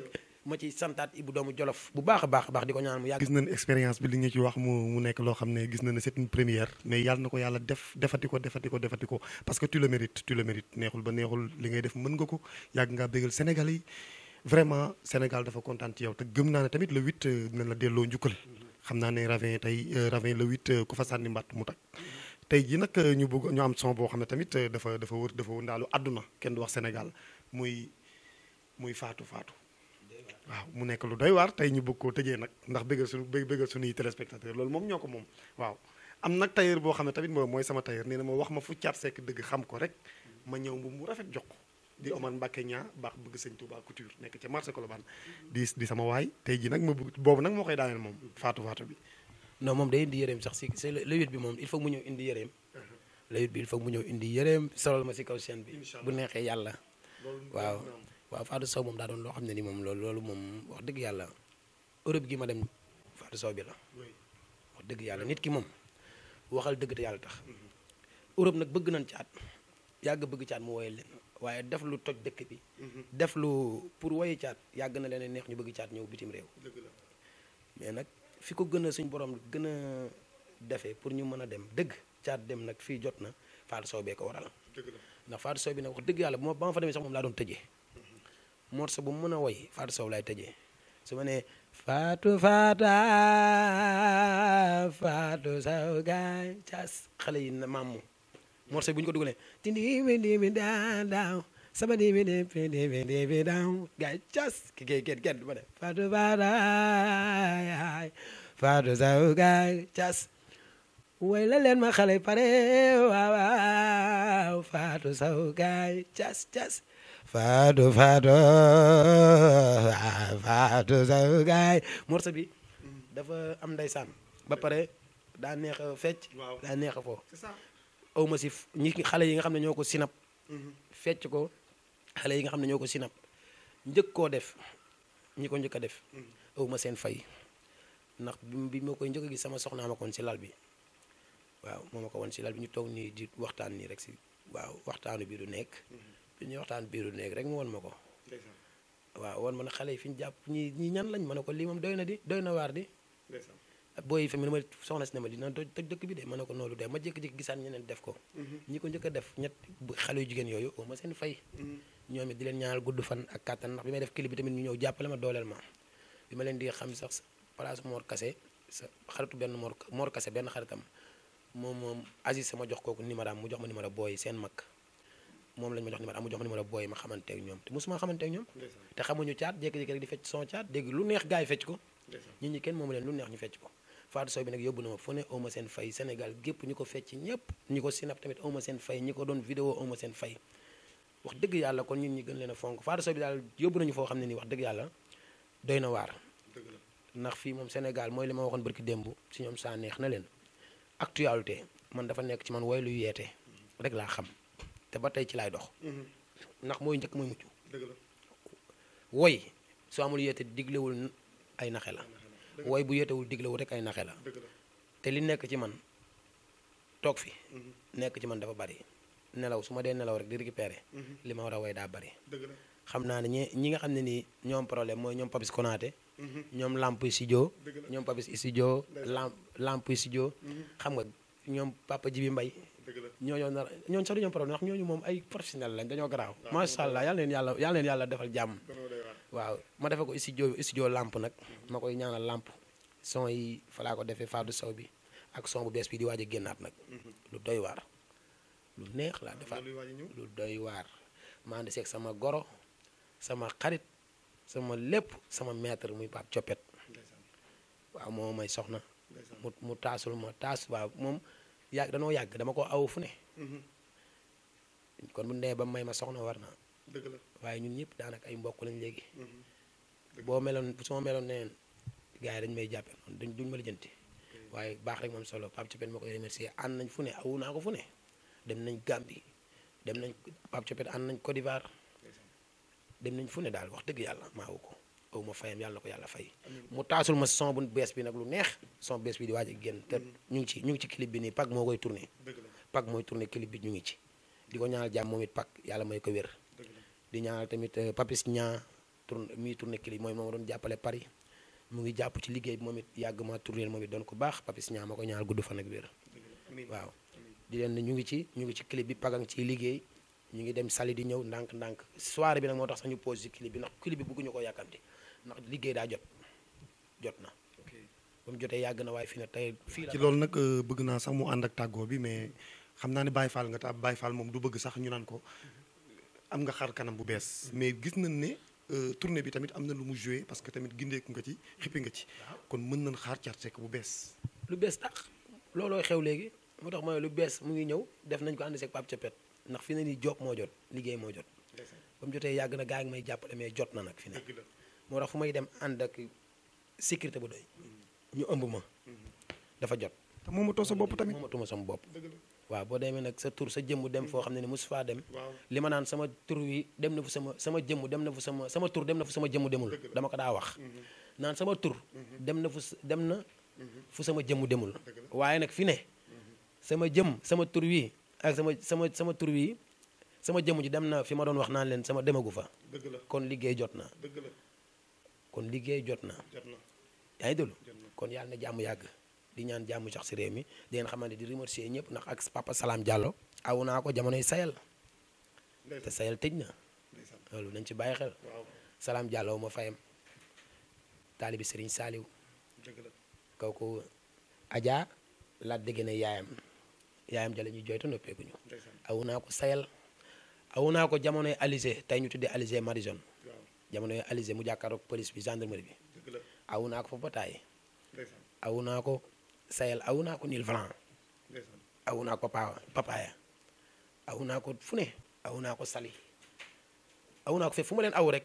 ma ci santaat Ibou doomu Jolof bu baax a baax a baax di ko ñaan mu yàgg gis nañ expérience bi li ñu ci wax mu mu nekk loo xam ne gis na ne c'est une première mais yàlla na ko yàlla def defati ko defati ko defati ko parce que tu le mérites tu le mérites neexul ba neexul li ngay def mën nga ko yàgg ngaa bégal Sénégal yi vraiment Sénégal dafa kontaan ci yow te gëm naa ne tamit le 8 dina la delloo njukkal xam naa ne ravin tey ravin le 8 ku fa sànni mbatt mu tag tey jii nag ñu bëgg ñu am son boo xam ne tamit dafa dafa wër dafa wëndaalu àdduna kenn du wax Sénégal muy muy faatu faatu waaw mu nekk lu doy waar tey ñu bëgg koo tëjee nag ndax bëggal suñu bëggal suñuy téléspectateur loolu moom ñoo ko moom waaw am nag tailleur boo xam ne tamit mooy mooy sama tailleur nee na ma wax ma fu caat sekk dëgg xam ko rek ma ñëw mbu mu rafet jox ko di Omar Mbacke ñaa baax bëgg sëñ Touba couture nekk ca marché Colobane di di sama waay tey jii nag ma bëgg boobu nag moo koy daaneel moom faatu faatu bi non moom day indi yëreem sax si c'est le huit bi moom il faut mu ñëw indi yëreem le huit bi il faut mu ñëw indi yëreem solal ma si kaw chaîne bi bu neexee yàlla waaw waaw Fatou Sow moom daa doon loo xam ne ni moom loolu loolu moom wax dëgg yàlla Europe gi ma dem Fatou Sow bi la wax dëgg yàlla nit ki moom waxal dëgg te yàlla tax Europe nag bëgg nañ caat yàgg bëgg caat mu woyal leen waaye def lu toj dëkk bi def lu pour woyi caat yàgg na leen neex ñu bëgg caat ñëw bitim réew mais nag fi ko gën a suñ borom gën a defee pour ñu mën a dem dëgg caat dem nag fii jot na Fatou Sow bee ko waral ndax Fatou Sow bi nag wax dëgg yàlla bu ma ba ma fa demee sax moom laa doon tëjee morceau bu mu mën a woy Fatou Sow laay tëjee su ma nee Fatou Fata Fatou Sow gaay cas xale yi na maamu morceau bu ñu ko dugalee tindi mi di mi daa daaw sama di mi di mi di mi di mi daaw gaay cas ki kay kenn kenn du ma def Fatou Fata yaay Fatou Sow gaay cas way la leen ma xale pare waaw waaw Fatou Sow gaay cas cas Fatou Fatou Fatou Sow gaay morceau bi dafa am ndeysaan ba pare daa neex a fecc daa neex a foo aw ma si ñi xale yi nga xam ne ñoo ko sinap fecc ko xale yi nga xam ne ñoo ko sinap njëkk koo def ñi ko njëkk a def aw ma seen fay ndax bi ma koy njëkk a gis sama soxnaa ma koon si lal bi waaw moo ma ko woon si lal bi ñu toog nii di waxtaan nii rek si waaw waxtaanu biiru nekk bi ñuy waxtaan biiru nekk rek mu won ma ko waaw won ma ne xale yi fi ñu jàpp ñi ñi ñan lañ ma ne ko lii moom doy na di doy na waar di booy yi fi mu ne ma soxna si ne ma dina toj dëkk bi de ma ne ko noonu de ma jékki-jékki gisaan ñeneen def ko ñi ko njëkk a def ñett xale yu jigéen yooyu oo ma seen fay ñoom it di leen ñaanal gudd fan ak kàttan ndax bi may def clip bi tamit ñu ñëw jàppale ma dooleel ma bi ma leen di xam sax place Mor Kase sa xaritu benn Mor Mor Kase benn xaritam moom moom Aziz sama jox kooku numéro am mu jox ma numéro booy seen mag moom lañ ma jox numéro am mu jox ma numéro booy ma xamante ak ñoom te mosuma xamante ak ñoom te xamuñu caat jékki-jékki rek di fecc son caat dégg lu neex gars yi fecc ko nit ñi kenn moomu leen lu neex ñu fecc ko Fatou Sow bi nag yóbbu na ma fu ne awma seen fay Sénégal gépp ñi ko fecc ñëpp ñi ko sinap tamit awma seen fay ñi ko doon vidéo awma seen fay wax dëgg yàlla kon ñun ñi gën leen a fonk Fatou Sow bi daal yóbbu nañu foo xam ne nii wax dëgg yàlla doy na waar ndax fii moom Sénégal mooy li ma waxoon barki démb si ñoom saa neex na leen actualité man dafa nekk ci man woy luy yeete rek laa xam te ba tey ci laay dox ndax mooy njëkk mooy mucc woy su amul yeete diglewul ay naxe la woy bu yeetewul diglewul rek ay naxe la te li nekk ci man toog fi nekk ci man dafa bari nelaw su ma dee nelaw rek di récupérer li ma war a woy daa bari xam naa ne ñi ñi nga xam ne nii ñoom problème mooy ñoom Papis Konaté ñoom lamp studio ñoom Papis studio lamp lamp studio xam nga ñoom Papa Jibi Mbay ñooñoo nar ñooñu sax du ñoom problème ndax ñooñu moom ay professionnel lañ dañoo garaaw macha allah yàlla leen yàlla yàlla leen yàlla defal jàmm waaw ma defe ko studio studio lamp nag ma koy ñaanal lamp son yi fa laa ko defee Fatou Sow bi ak son bu bees bi di waaj a génnaat nag lu doy waar lu neex laa defar lu doy waar maa ngi seeg sama goro sama xarit sama lépp sama maître muy Pape Coppet waaw moo may soxna mu mu taasul ma taas waaw moom yàgg danoo yàgg dama ko aw fu ne kon bu ndee ba may ma soxna war na waaye ñun ñëpp daanaka ay mbokk lañ léegi boo meloon su ma meloon neneen gars yi dañu may jàppe noonu duñ duñ ma lijjanti waaye baax rek moom solo Pape Coppet ma koy remercier ànd nañ fu ne awu naa ko fu ne dem nañ Gambie dem nañ Pape Coppet ànd nañ Côte d'Ivoire dem nañ fu ne daal wax dëgg yàlla maa wu ko aw ma fayam yàlla na ko yàlla fay mu taasul ma son bu bees bi nag lu neex son bees bi di waaj a génn te ñu ngi ci ñu ngi ci clip bi nii Pac moo koy tourné Pac mooy tourné clip bi ñu ngi ci di ko ñaanal jàmm moom it Pac yàlla may ko wér di ñaanal tamit Papis Ñaa tourne muy tourné clip mooy moo ma doon jàppale Paris mu ngi jàpp ci liggéey bi moom it yàgg ma tourné moom it doon ko baax papis ñaa ma ko ñaal gudd fan ak wér waaw di leen ne ñu ngi ci ñu ngi ci clip bi pagang ciy liggéey ñu ngi dem sali di ñëw ndànk-ndànk soirée bi nag moo tax sax ñu pose ci clip bi ndax clip bi bëgguñu ko yàkkamti ndax liggéey daa jot jot na ba mu jotee yàgg na waaye fii ne tey fii la ci loolu nag bëgg naa sax mu ànd ak tàggoo bi mais xam naa ne Baye Fall nga ta Baye Fall moom du bëgg sax ñu naan ko am nga xar kanam bu bees mais gis nañ ne tournée bi tamit am na lu mu joué parce que tamit gindeeku nga ci xippi nga ci kon mën nañ xaar Thiat Seck bu bees lu bees tax looloo xew léegi moo tax mooy lu bees mu ngi ñëw def nañ ko ànd seeg Pape Thiopet ndax fi ne nii job moo jot liggéey moo jot ba mu jotee yàgg na gaa ngi may jàppale mais jot na nag fi ne moo tax fu may dem ànd ak sécurité bu doy ñu ëmb ma dafa jot te moomatoo sa bopp tamit moomatuma sama bopp waaw boo demee nag sa tur sa jëmm dem foo xam ne ni mosu faa dem li ma naan sama tur wi dem na fu sama sama jëmm dem na fu sama sama tur dem na fu sama jëmm demul dama ko daa wax naan sama tur dem na fu dem na fu sama jëmm demul waaye nag fi ne sama jëm sama tur wi ak sama sama sama tur wi sama jëmm ji dem na fi ma doon wax naan leen sama demagu fa kon liggéey jot na kon liggéey jot na yaa ngi déglu kon yàlla na jàmm yàgg di ñaan jàmm sax si réew mi di ngeen xamante di remercier ñëpp ndax ak papa Salam Diallo aw naa ko jamonoy sayal te sayal tëj na loolu nañ ci bàyyi xel Salam Diallo ma fayam taalibi Serigne Saliou kooku Adja laat dégg na yaayam yaayam jale ñuy jooytu noppeekuñu aw naa ko sayal aw naa ko jamonoy Alizé tey ñu tuddee Alizé Madison jamonoy Alizé mu jàkkaaroog police bi gendarmerie bi aw naa ko fa bataay aw naa ko sayal aw naa ko nil franc aw naa ko pa papaya aw naa ko fu ne aw naa ko sali aw naa ko fépp fu ma leen aw rek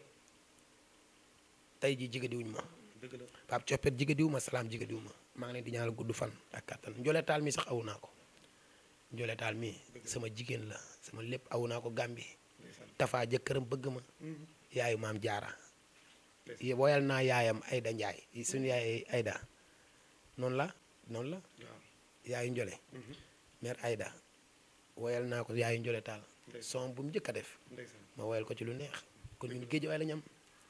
tey ji jigadiwuñ ma Pape Coppet jigadiwu ma salaam jigadiwu ma maa ngi leen di ñaanal gudd fan ak kattan njoletaal mi sax aw naa ko njoletaal mi sama jigéen la sama lépp aw naa ko gàmbi tafaa jëkkëram bëgg ma yaayu maam jaara woyal naa yaayam Ayda Njaay suñu yaay Ayda noonu la noonu la yaayu njole mère Ayda woyal naa ko yaayu njole taal son bu mu njëkk a def ma woyal ko ci lu neex kon ñun géej waay la ñam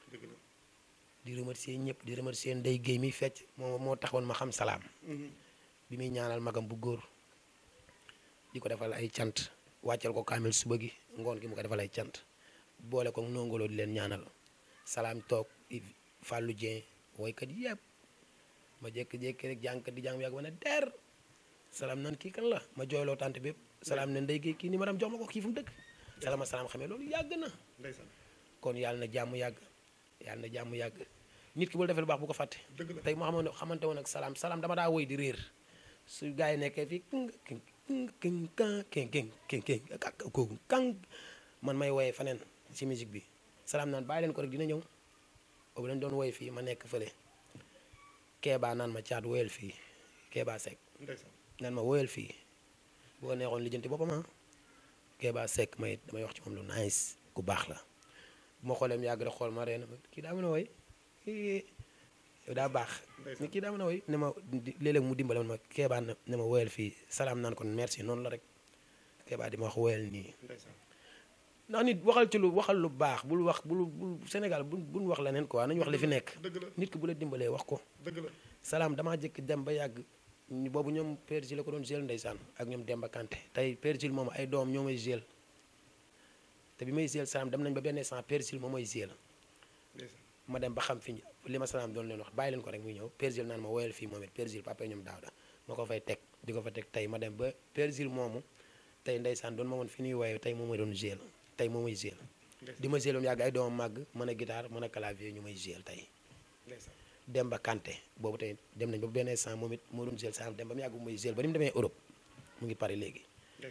di remercier ñëpp di remercier Ndey Géey mi fecc moo moo taxoon ma xam salaam bi muy ñaanal magam bu góor di ko defal ay cant wàccal ko kaamil suba gi ngoon gi mu ko defal ay cant boole ko nongoloo di leen ñaanal salaam toog Fallou Dieng woykat yëpp ma jékki-jékki rek jàngkat di jàng yàgg ma ne der salaam naan kii kan la ma jooyloo tànt bépp salaam ne ndey géey kii ni ma dem jox ma ko kii fu mu dëkk salaama salaam xamee loolu yàgg na kon yàlla na jàmm yàgg yàlla na jàmm yàgg nit ki bu la defee lu baax bu ko fàtte tey moo xamoon xamante woon ak salaam salaam dama daa woy di réer su gars yi nekkee fii king king king king king king kooku kang man may woyee faneen ci musique bi salaam naan bàyyi leen ko rek dina ñëw boobu lañ doon woy fii ma nekk fële keebaa naan ma caat woyal fii keebaa Seck naan ma woyal fii bu ko neexoon lijjanti boppam ah keebaa Seck may damay wax ci moom lu nice ku baax la bu ma xoolee mu yàgg rek xool ma ree na ma kii daa mën a woy yow daa baax ni kii daa mën a woy ne ma léeg-léeg mu dimbale ma keebaa ne ma woyal fii salaam naan kon merci noonu la rek keebaa di ma wax woyal nii ndax nit waxal ci lu waxal lu baax bul wax bul bul Sénégal bu bul wax leneen quoi nañu wax li fi nekk nit ki bu la dimbalee wax ko salaam damaa jëkk dem ba yàgg boobu ñoom Père Gilles la ko doon gél ndeysaan ak ñoom Demba Kanté tey Père Gilles moom ay doom ñoo may gél te bi may gél salaam dem nañ ba benn instant Père Gilles moom may gél ma dem ba xam fi li ma salaam doon leen wax bàyyi leen ko rek muy ñëw Père Gilles naan ma woyal fii moom it Père Gilles papa ñoom daaw da ma ko fay teg di ko fa teg tey ma dem ba Père Gilles moomu tey ndeysaan doon ma woon fi ñuy woye tey moom may doon gél tey moom may gél di ma gél moom yàgg ay doomam màgg mën a guitare mën a clavier ñu may gél tey Demba Kanté boobu tey dem nañ ba benn instant moom it moo doon gél salaam dem ba mu yàgg bu may gél ba ni mu demee Europe mu ngi pare léegi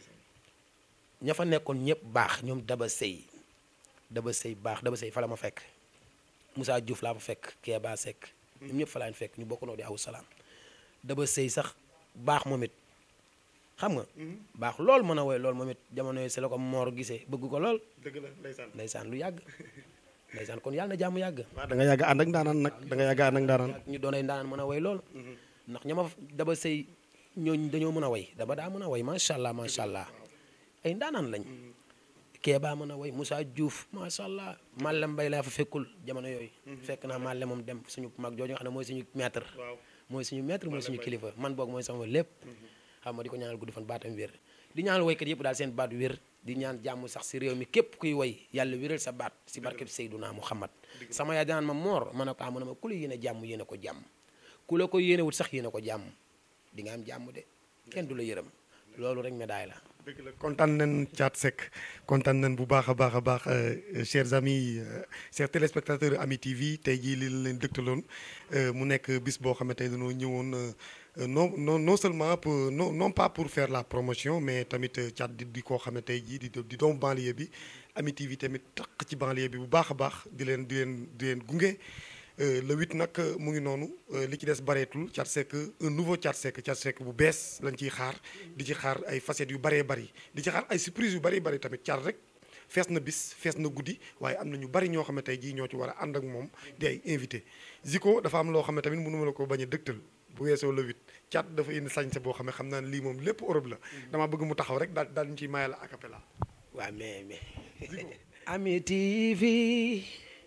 ña fa nekkoon ñëpp baax ñoom Daba Sey Daba Sey baax Daba Sey fa la ma fekk Moussa Diouf laa fa fekk Kéba Seck ñoom ñëpp fa laa fekk ñu bokk noo di aw salaam Daba Sey sax baax moom it xam nga baax lool mën a woy lool moom it jamono yi si la ko moor gisee bëgg ko lool dëgg la ndeysaan ndeysaan lu yàgg ndeysaan kon yàlla na jàmm yàgg waaw da nga yàgg ànd ak ndaanaan nag da nga yàgg ànd ak ndaanaan ñu doon ay ndaanaan mën a woy lool ndax ñama Daba Sey ñooñ dañoo mën a woy daba daa mën a woy macha allah macha allah ay ndaanaan lañ Kéba mën a way Moussa Diouf macha allah Malle Mbaye laa fa fekkul jamono yooyu fekk naa Malle moom dem suñu mag jooju nga xam ne mooy suñu maître waaw mooy suñu maître mooy suñu kilifa man boog mooy sama lépp xam nga di ko ñaanal gudd fan baatam wér di ñaanal waykat yëpp daal seen baat wér di ñaan jàmm sax si réew mi képp kuy way yàlla wéral sa baat si barkeb Seydunaa Muhammad sama yaay danaan ma moor ma ne ko ah mu ne ma ku la yéene jàmm yéene ko jàmm ku la ko yéene wut sax yéene ko jàmm di nga am jàmm de kenn du la yërëm loolu rek médaille la dëgg la kontaan nañ Thiat Seck kontaan nañ bu baax a baax a baax chers amis chers téléspectateurs Ami TV tey jii li leen dëgtaloon mu nekk bis boo xam ne tey dañoo ñëwoon non non non seulement pour non non pas pour faire la promotion mais tamit Thiat di di koo xam ne tey jii di di doom banlieue bi Ami TV tamit taq ci banlieue bi bu baax a baax di leen di leen di leen gunge. le huit nag mu ngi noonu li ci des bareetul Thiat Seck un nouveau Thiat Seck Thiat Seck bu bees lañ ciy xaar di ci xaar ay facettes yu bëree bëri di ci xaar ay surprise yu bëri bëri tamit Thiat rek fees na bis fees na guddi waaye am na ñu bëri ñoo xam ne tey jii ñoo ci war a ànd ak moom di ay invité Zico dafa am loo xam ne tamit mënu ma la ko bañ a dëgtal bu weesoo le huit Thiat dafa indi sañse boo xam ne xam naa ne lii moom lépp Europe la dama bëgg mu taxaw rek daal daal ñu ciy mayal a cappella waaw mais mais Ami TV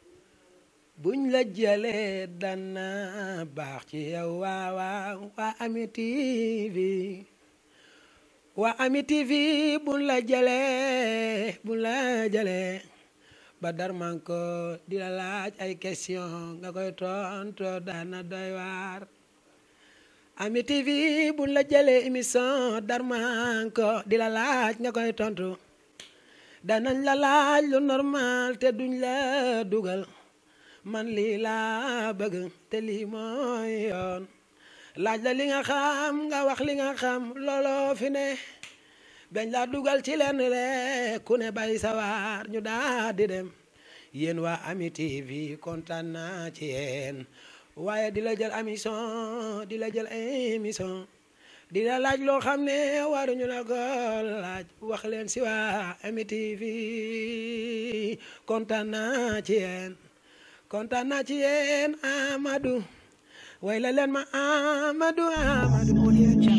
buñ la jëlee dana baax ci yow waaw waaw waa Ami TV waa Ami TV buñ la jëlee buñ la jëlee ba dar man ko di la laaj ay question nga koy tonto dana doy waar Ami TV buñ la jëlee émission dar man ko di la laaj nga koy tontu danañ la laaj lu normal te duñ la dugal man lii laa bëgg te lii mooy yoon laaj la li nga xam nga wax li nga xam looloo fi ne bañ laa dugal ci lenn rek ku ne bay sawar ñu daal di dem yéen waa Ami TV kontaan naa ci yéen waaye di la jël émission di la jël émission di la laaj loo xam ne waruñu la ko laaj wax leen si waa Ami TV kontaan naa ci yéen kontaan naa ci yéen Amadou way la leen ma Amadou Amadou